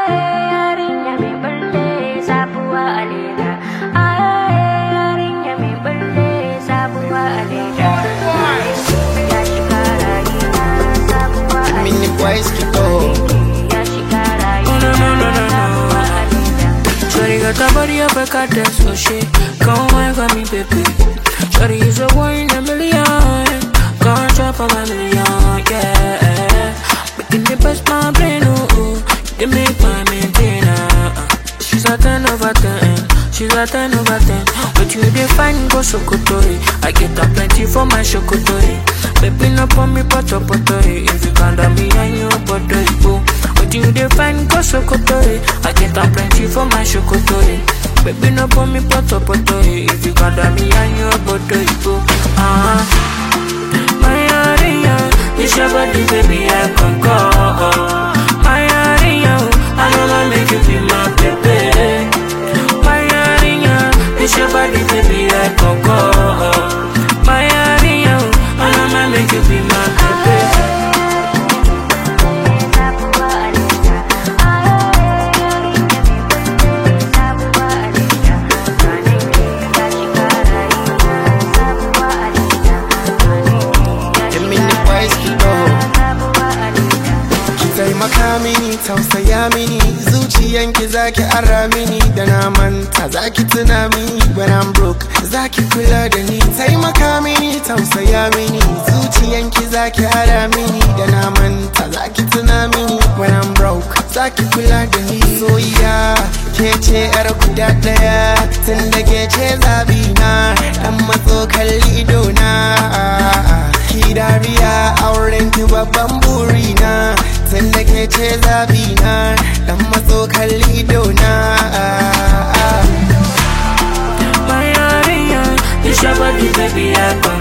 yarinya mai balle sabuwa a leda yarinya mai balle sabuwa a leda ya shiga rayuwa sabuwa a Mini boys keep on. ya shiga rayuwa sabuwa a leda Shorty got a body of a goddess, so she Come wine for me, baby Shorty is a one in a million Can't drop on my million, yeah Making the best my brain, ooh, ooh They make my maintainer She's a 10 over 10 She's a 10 over 10 But you define go sokotori I get up plenty for my shokotori Baby, no pour me poto poto If you can't do me, I know poto ipo But you define go sokotori I get up plenty for my shokotori Baby, no pour me poto poto If you can't do me, I know poto ipo Ah, my area This your body, baby, I can call My area I know I make you be my baby My area This your body, baby, I can call My area I know I make you be my baby sabuwa a leda yarinya mai balle sabuwa a leda ya shiga rayuwa sabuwa a leda The mini boys keep on. sabuwa a leda Ki taimaka mini, tausaya mini, zuciyanki zaki ara mini da na manta zaki tuna mini when I'm broke zaki kula da ni taimaka mini, tausaya mini, zuciyanki zaki ara mini da na manta zaki tuna mini when I'm broke zaki kula da ni soyayya ke ce yar guda daya tun da ke ce zabi na dan matso kalli idona ki dariya auren ki babban burina tun da ke ce zabi na dan matso kalli idona My area This your body, baby, I can